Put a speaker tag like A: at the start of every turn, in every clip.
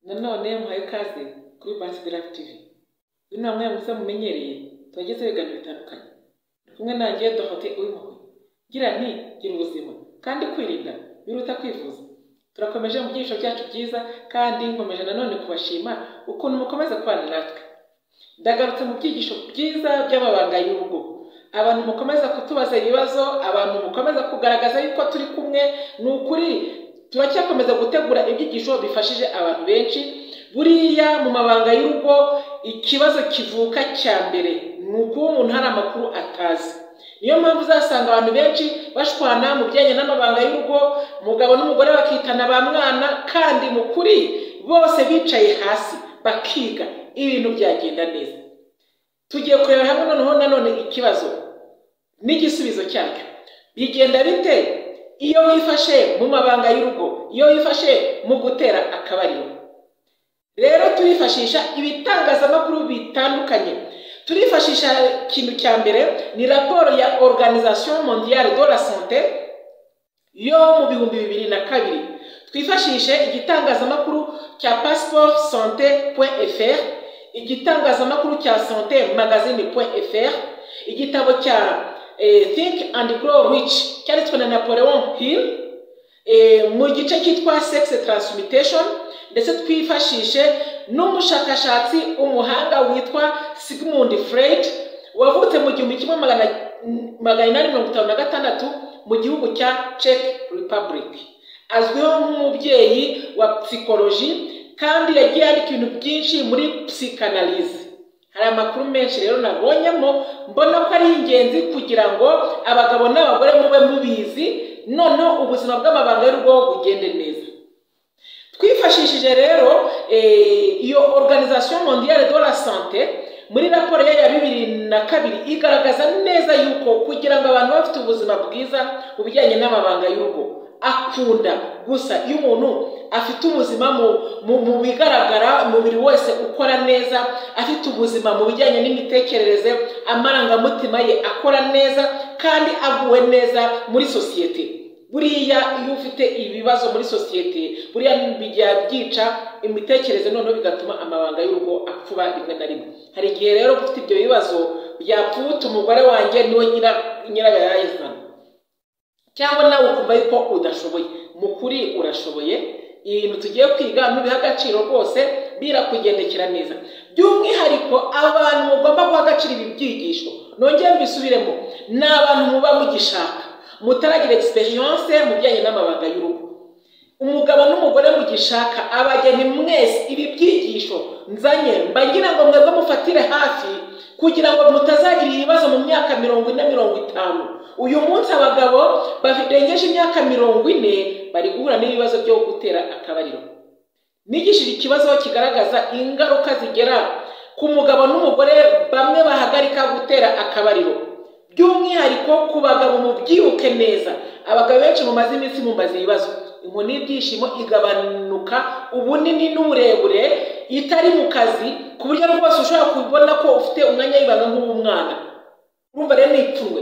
A: nanone muhaye ikaze kuri Bansi de Live TV. Uyu ni umwe mu musa mumenyereye tubagezeho ibiganiro bitandukanye. Ndi kumwe nanjye Dorote Uwimpuhwe. Ngira nti gira ubuzima kandi kwirinda biruta kwivuza. Turakomeje mu byigisho byacu byiza kandi nkomeje nanone kubashima ukuntu mukomeza kubana natwe. Ndagarutse mu byigisho byiza by'amabanga y'urugo. Abantu mukomeza kutubaza ibibazo, abantu mukomeza kugaragaza yuko turi kumwe, ni ukuri turacyakomeza gutegura ibyigisho bifashije abantu benshi buriya mu mabanga y'urugo ikibazo kivuka cya mbere ni ukuba umuntu hari amakuru atazi niyo mpamvu uzasanga abantu benshi bashwana mu bijyanye n'amabanga y'urugo umugabo n'umugore bakitana ba mwana kandi mu kuri bose bicaye hasi bakiga ibintu byagenda neza tugiye kureba hamwe noneho nanone ikibazo n'igisubizo cyacyo bigenda bite iyo wifashe mu mabanga y'urugo iyo wifashe mu gutera akabariro rero turifashisha ibitangazamakuru bitandukanye turifashisha ikintu cya mbere ni raporo ya organisation mondiale de la sante yo mu bihumbi bibiri na kabiri twifashishe igitangazamakuru cya passport sante fr igitangazamakuru cya sante magazine fr igitabo cya think and grow rich cyanditswe na napoleon hill mu gice cyitwa sex transmutation ndetse twifashishe n'umushakashatsi umuhanga witwa sigmund freud wavutse mu gihumbi kimwe magana inani mirongo itanu na gatandatu mu gihugu cya czech republic azwiho nk'umubyeyi wa psikoloji kandi yagiye yandika ibintu byinshi muri psikanalize hari amakuru menshi rero nabonyemo mbona ko ari ingenzi kugira ngo abagabo n'abagore mube mubizi noneho ubuzima bw'amabanga y'urugo bugende neza twifashishije rero iyo organisation mondiale de la sante muri raporo ya bibiri na kabiri igaragaza neza yuko kugira ngo abantu bafite ubuzima bwiza mu bijyanye n'amabanga y'urugo akunda gusa iyo umuntu afite ubuzima mu bigaragara umubiri wese ukora neza afite ubuzima mu bijyanye n'imitekerereze amarangamutima ye akora neza kandi aguwe neza muri sosiyete buriya iyo ufite ibibazo muri sosiyete buriya bijya byica imitekerereze noneho bigatuma amabanga y'urugo apfuba rimwe na rimwe hari igihe rero ufite ibyo bibazo byapfuta umugore wanjye niwe nyirabayazana cyangwa nawe ukumva yuko udashoboye mu kuri urashoboye ibintu tugiye kwiga ntubiha agaciro rwose birakugendekera neza by'umwihariko abantu mugomba guha agaciro ibi byigisho nongere mbisubiremo ni abantu muba mugishaka mutaragira egisperiyanse mu bijyanye n'amabanga y'urugo umugabo n'umugore mugishaka abageni mwese ibi byigisho nzanye mbagira ngo mwebwe mufatire hafi kugira ngo mutazagira ibibazo mu myaka mirongo ine mirongo itanu uyu munsi abagabo barengeje imyaka mirongo ine bari guhura n'ibibazo byo gutera akabariro nigishije ikibazo kigaragaza ingaruka zigera ku mugabo n'umugore bamwe bahagarika gutera akabariro by'umwihariko ku bagabo mubyibuke neza abagabo benshi mumaze iminsi mumbaze ibibazo inkoni y'ibyishimo igabanuka ubunini n'uburebure itari mu kazi ku buryo rwose ushobora kubona ko ufite umwanya w'ibanga nk'uw'umwana urumva rero ni ipfunwe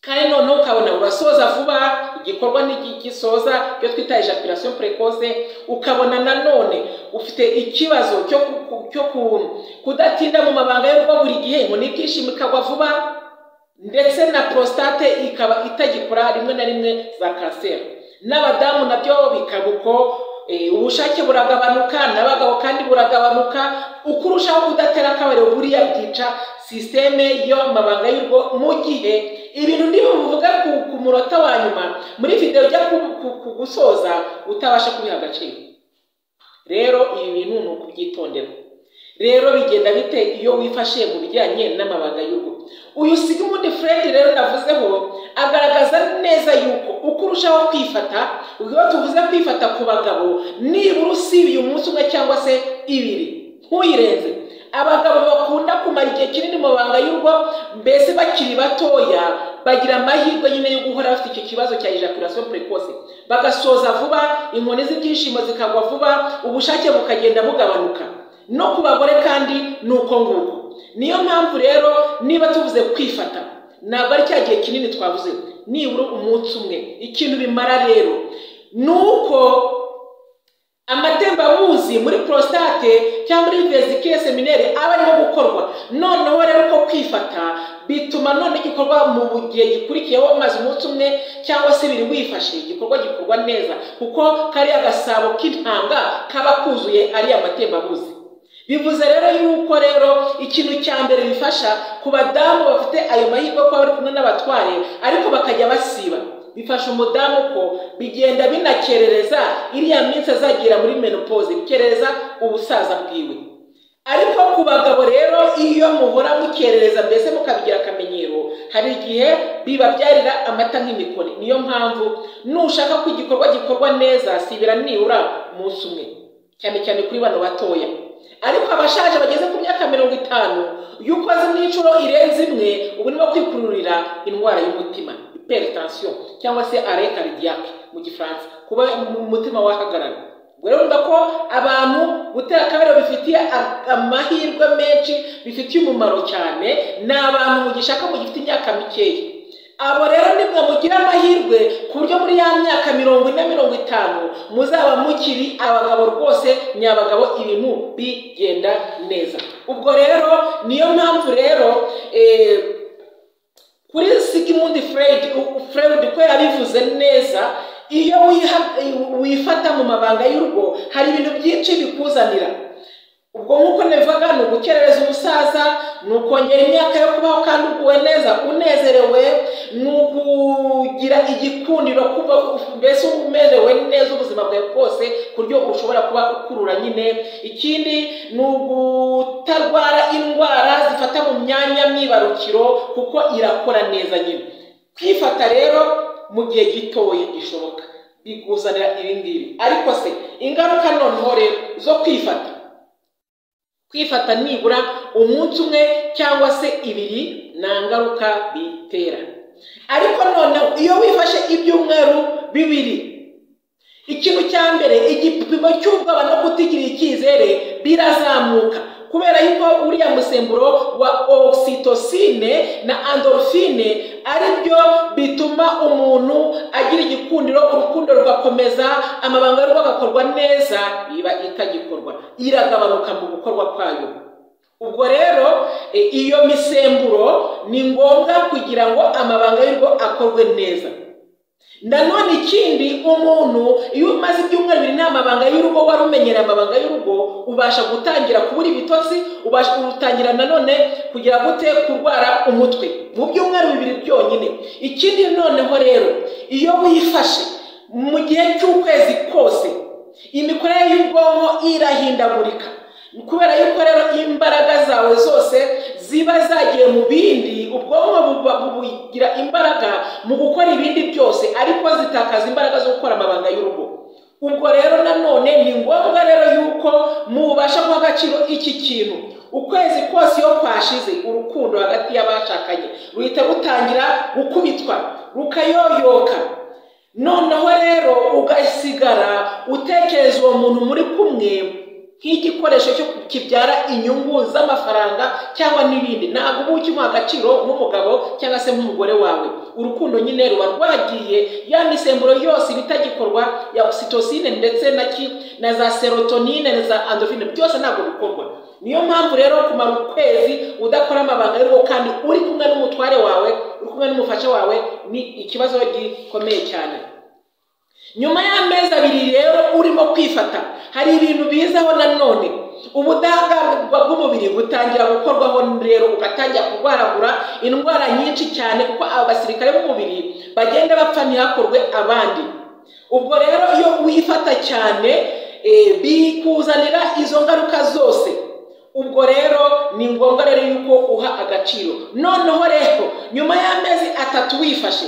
A: kandi noneho ukabona urasoza vuba igikorwa gisoza iyo twita ejaculation precoce ukabona nanone ufite ikibazo cyo kudatinda mu mabanga y'urugo buri gihe inkoni y'ibyishimo ikagwa vuba ndetse na prostate ikaba itagikora rimwe na rimwe za kanseri n'abadamu nabyo bikaba uko ubushake buragabanuka n'abagabo kandi buragabanuka uko urushaho kudatera akabariro buriya byica sisiteme y'amabanga y'urugo mu gihe ibintu ntibivuge ku munota wa nyuma muri videwo ujya kugusoza utabasha kubiha agaciro rero ibi bintu ni ukubyitondera rero bigenda bite iyo wifashe mu bijyanye n'amabanga y'urugo uyu sigmund fred rero navuzeho agaragaza neza yuko uko urushaho kwifata iyo tuvuze kwifata ku bagabo nibura usibiye umunsi umwe cyangwa se ibiri ntuyirenze abagabo bakunda kumara igihe kinini mu mabanga y'urugo mbese bakiri batoya bagira amahirwe nyine yo guhora bafite icyo kibazo cya ejaculation precoce bagasoza vuba inkoni z'ibyishimo zikagwa vuba ubushake bukagenda bugabanuka no ku bagore kandi ni uko nguko niyo mpamvu rero niba tuvuze kwifata ntabwo ari cya gihe kinini twavuze nibura umunsi umwe ikintu bimara rero ni uko amatembabuzi muri prostate cyangwa muri vesicule seminere aba arimo gukorwa noneho rero ko kwifata bituma none igikorwa mu gihe gikurikiyeho umaze umunsi umwe cyangwa se ibiri wifashe igikorwa gikorwa neza kuko kariya gasabo k'intanga kaba kuzuye ariya matembabuzi bivuze rero yuko rero ikintu cya mbere bifasha ku badamu bafite ayo mahirwe ko bari kumwe n'abatware ariko bakajya basiba bifasha umudamu ko bigenda binakerereza iriya minsi azagira muri menopause bikerereza ubusaza bwiwe ariko ku bagabo rero iyo muhora mukerereza mbese mukabigira akamenyero hari igihe bibabyarira amata nk'imikoni niyo mpamvu nushaka ko igikorwa gikorwa neza sibira nibura umunsi umwe cyane cyane kuri bano batoya ariko abashaje bageze ku myaka mirongo itanu iyo ukoze n'inshuro irenze imwe uba urimo kwikururira indwara y'umutima hypertension cyangwa se arrêt cardiaque mu gifaransa kuba umutima wahagarara ubwo rero urumva ko abantu gutera akabariro bifitiye amahirwe menshi bifitiye umumaro cyane ni abantu mugishaka mu gifite imyaka mikeya abo rero nimwe mugira amahirwe ku buryo muri ya myaka mirongo ine mirongo itanu muzaba mukiri abagabo rwose ni abagabo ibintu bigenda neza ubwo rero niyo mpamvu rero kuri sigimundi feredi feredi ko yabivuze neza iyo wifata mu mabanga y'urugo hari ibintu byinshi bikuzanira ubwo nk'uko nabivuga ni ugukerereza umusaza ni ukongera imyaka yo kubaho kandi uguwe neza unezerewe ni ukugira igikundiro kuba mbese umerewe neza ubuzima bwawe bwose ku buryo ushobora kuba ukurura nyine ikindi ni ugutarwara indwara zifata mu myanya myibarukiro kuko irakora neza nyine kwifata rero mu gihe gitoya gishoboka bikuzanira ibi ngibi ariko se ingaruka noneho rero zo kwifata kwifata nibura umunsi umwe cyangwa se ibiri nta ngaruka bitera ariko noneho iyo wifashe ibyumweru bibiri ikintu cya mbere igipimo cy'ubwoba no kutigirira icyizere birazamuka kubera yuko uriya musemburo wa oxytocine na endorphine ari byo bituma umuntu agira igikundiro urukundo rugakomeza amabanga y'urugo agakorwa neza iba itagikorwa iragabanuka mu gukorwa kwayo ubwo rero iyo misemburo ni ngombwa kugira ngo amabanga y'urugo akorwe neza nanone ikindi umuntu iyo umaze ibyumweru bibiri nta mabanga y'urugo wari umenyereye amabanga y'urugo ubasha gutangira kubura ibitotsi ubasha gutangira nanone kugira gute kurwara umutwe mu byumweru bibiri byonyine ikindi noneho rero iyo wifashe mu gihe cy'ukwezi kose imikorere y'ubwonko irahindagurika kubera yuko rero imbaraga zawe zose ziba zagiye mu bindi ubwonko bugira imbaraga mu gukora ibindi byose ariko zitakaza imbaraga zo gukora amabanga y'urugo ubwo rero nanone ni ngombwa rero yuko mubasha guha agaciro iki kintu ukwezi kose iyo kwashize urukundo hagati y'abashakanye ruhita rutangira gukubitwa rukayoyoka noneho rero ugasigara utekereza uwo muntu muri kumwe nk'igikoresho cyo kibyara inyungu z'amafaranga cyangwa n'ibindi ntabwo uba ukimuha agaciro nk'umugabo cyangwa se nk'umugore wawe urukundo nyine ruba rwagiye ya misemburo yose iba itagikorwa ya oxytocine ndetse na za serotonine na za endorphine byose ntabwo bikorwa niyo mpamvu rero kumara ukwezi udakora amabanga y'urugo kandi uri kumwe n'umutware wawe uri kumwe n'umufasha wawe ni ikibazo gikomeye cyane nyuma y'amezi abiri rero urimo kwifata hari ibintu bizaho nanone ubudahangarwa bw'umubiri butangira gukorwaho rero ugatangira kurwaragura indwara nyinshi cyane kuko abasirikare b'umubiri bagenda bapfa ntihakorwe abandi ubwo rero iyo wifata cyane bikuzanira izo ngaruka zose ubwo rero ni ngombwa rero yuko uha agaciro noneho rero nyuma y'amezi atatu wifashe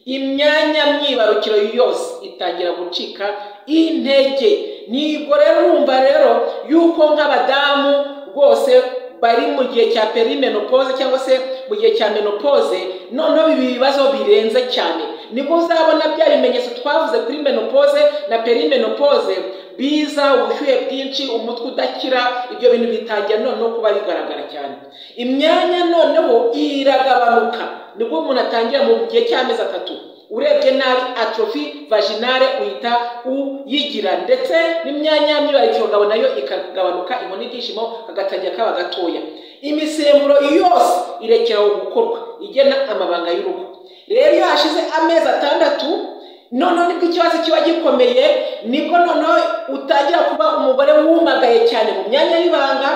A: imyanya myibarukiro yose itangira gucika intege nibwo rero urumva rero yuko nk'abadamu rwose bari mu gihe cya perimenopause cyangwa se mu gihe cya menopause noneho ibi bibazo birenze cyane nibwo uzabona bya bimenyetso twavuze kuri menopause na perimenopause biza ubushyuhe bwinshi umutwe udakira ibyo bintu bitangira noneho kuba bigaragara cyane imyanya noneho iragabanuka nibwo umuntu atangira mu gihe cy'amezi atatu urebye nabi atrofi vaginale uhita uyigira ndetse n'imyanya y'imyubakiro ngabo nayo ikagabanuka inkoni y'ibyishimo kagatangira kaba gatoya imisemburo yose irekeraho gukorwa igena amabanga y'urugo rero iyo hashize amezi atandatu noneho nibwo ikibazo kiba gikomeye nibwo noneho utangira kuba umugore wumagaye cyane mu myanya y'ibanga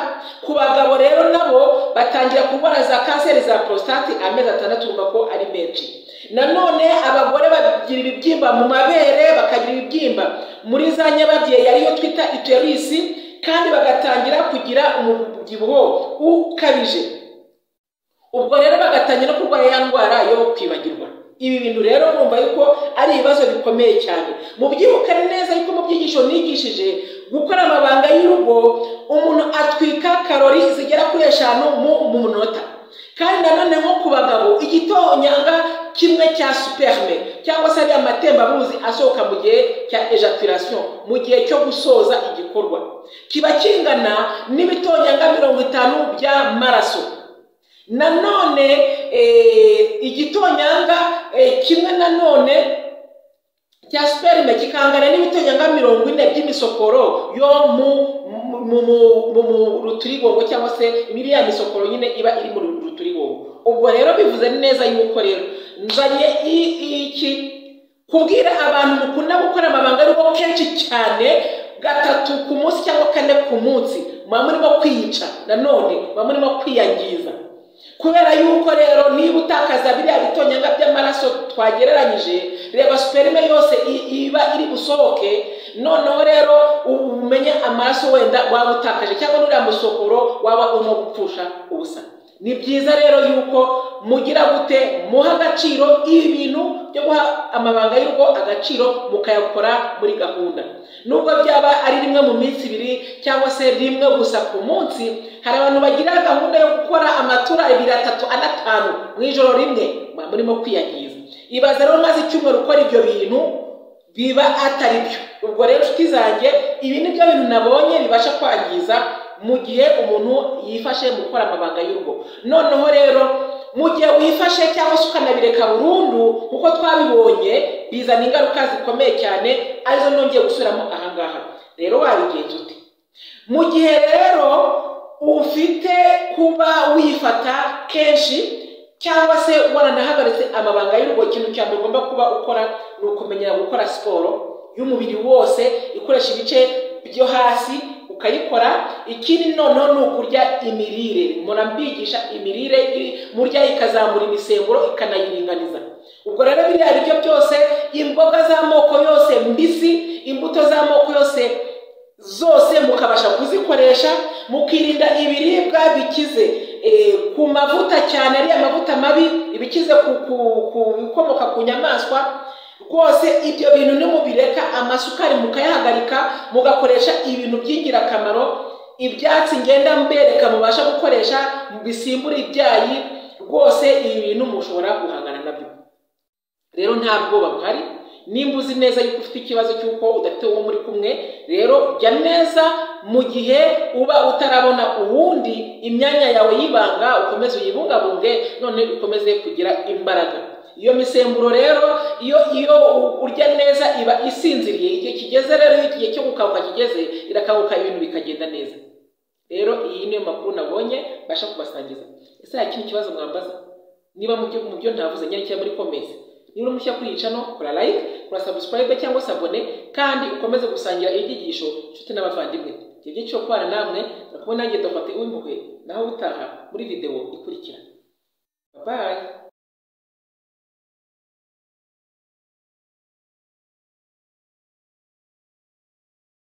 A: ku bagabo rero nabo batangira kurwara za kanseri za porositate amezi atandatu urumva ko ari menshi nanone abagore bagira ibibyimba mu mabere bakagira ibibyimba muri za nyababyeyi ariyo twita iterisi kandi bagatangira kugira umubyibuho ukabije ubwo rero bagatangira no kurwara ya ndwara yo kwibagirwa ibi bintu rero numva yuko ari ibibazo bikomeye cyane mubyibukane neza yuko mu byigisho nigishije gukora amabanga y'urugo umuntu atwika karori zigera kuri eshanu mu munota kandi nanone nko ku bagabo igitonyanga kimwe cya superme cyangwa se ariya matembabuzi asohoka mu gihe cya ejaculation mu gihe cyo gusoza igikorwa kiba kingana n'ibitonyanga mirongo itanu by'amaraso nanone igitonyanga kimwe nanone cya superime kikangana n'ibitonyanga mirongo ine by'imisokoro yo mu ruturigongo cyangwa se ya misokoro nyine iba iri mu ruturigongo ubwo rero bivuze neza yuko rero nzanye iki kubwira abantu mukunda gukora amabanga ari kenshi cyane gatatu ku munsi cyangwa kane ku munsi muba murimo kwiyica nanone muba murimo kwiyangiza kubera yuko rero niba utakaza biriya bitonyanga by'amaraso twagereranyije reba superime yose iba iri busohoke noneho rero umenye amaraso wenda waba utakaje cyangwa n'uriya musokoro waba urimo gupfusha ubusa ni byiza rero yuko mugira gute muha agaciro ibi bintu byo guha amabanga y'urugo agaciro mukayakora muri gahunda nubwo byaba ari rimwe mu minsi ibiri cyangwa se rimwe gusa ku munsi hari abantu bagira gahunda yo gukora amatura abiri atatu anatanu mu ijoro rimwe murimo kwiyangiza ibaza rero maze icyumweru ukora ibyo bintu biba atari byo ubwo rero inshuti zanjye ibi ni byo bintu nabonye bibasha kwangiza mu gihe umuntu yifashe mu gukora amabanga y'urugo noneho rero mu gihe wifashe cyangwa se ukanabireka burundu kuko twabibonye bizana ingaruka zikomeye cyane arizo nongeye gusubiramo ahangaha rero wabigenza ute mu gihe rero ufite kuba wifata kenshi cyangwa se waranahagaritse amabanga y'urugo ikintu cya mbere ugomba kuba ukora ni ukumenyera gukora siporo y'umubiri wose ikoresha ibice byo hasi ukayikora ikindi noneho ni ukurya imirire umuntu ambigisha imirire murya ikazamura imisemburo ikanayiringaniza ubwo rero biriya biryo byose imboga z'amoko yose mbisi imbuto z'amoko yose zose mukabasha kuzikoresha mukirinda ibiribwa bikize ku mavuta cyane ariya mavuta mabi ibikize ku bikomoka ku nyamaswa rwose ibyo bintu nimubireka amasukari mukayahagarika mugakoresha ibintu by'ingirakamaro ibyatsi ngenda mbereka mubasha gukoresha bisimbura ibyayi rwose ibi bintu mushobora guhangana nabyo rero nta bwoba buhari nimba uzi neza yuko ufite ikibazo cy'uko udafite uwo muri kumwe rero jya neza mu gihe uba utarabona uwundi imyanya yawe y'ibanga ukomeze uyibungabunge none ukomeze kugira imbaraga iyo misemburo rero iyo iyo urya neza iba isinziriye igihe kigeze rero iyo igihe cyo gukanguka kigeze irakabuka ibintu bikagenda neza rero iyi niyo makuru nabonye mbasha kubasangiza ese hari ikindi kibazo mwambaza niba mu byo ntavuze nyine cyangwa muri komeze niba uri mushya kuri icano kora like kora subscribe cyangwa se abone kandi ukomeze gusangira ibyigisho inshuti n'abavandimwe ibyo byiciro kubana namwe nakubona nanjye dufate uw'impuhwe naho ubutaha muri videwo ikurikira bye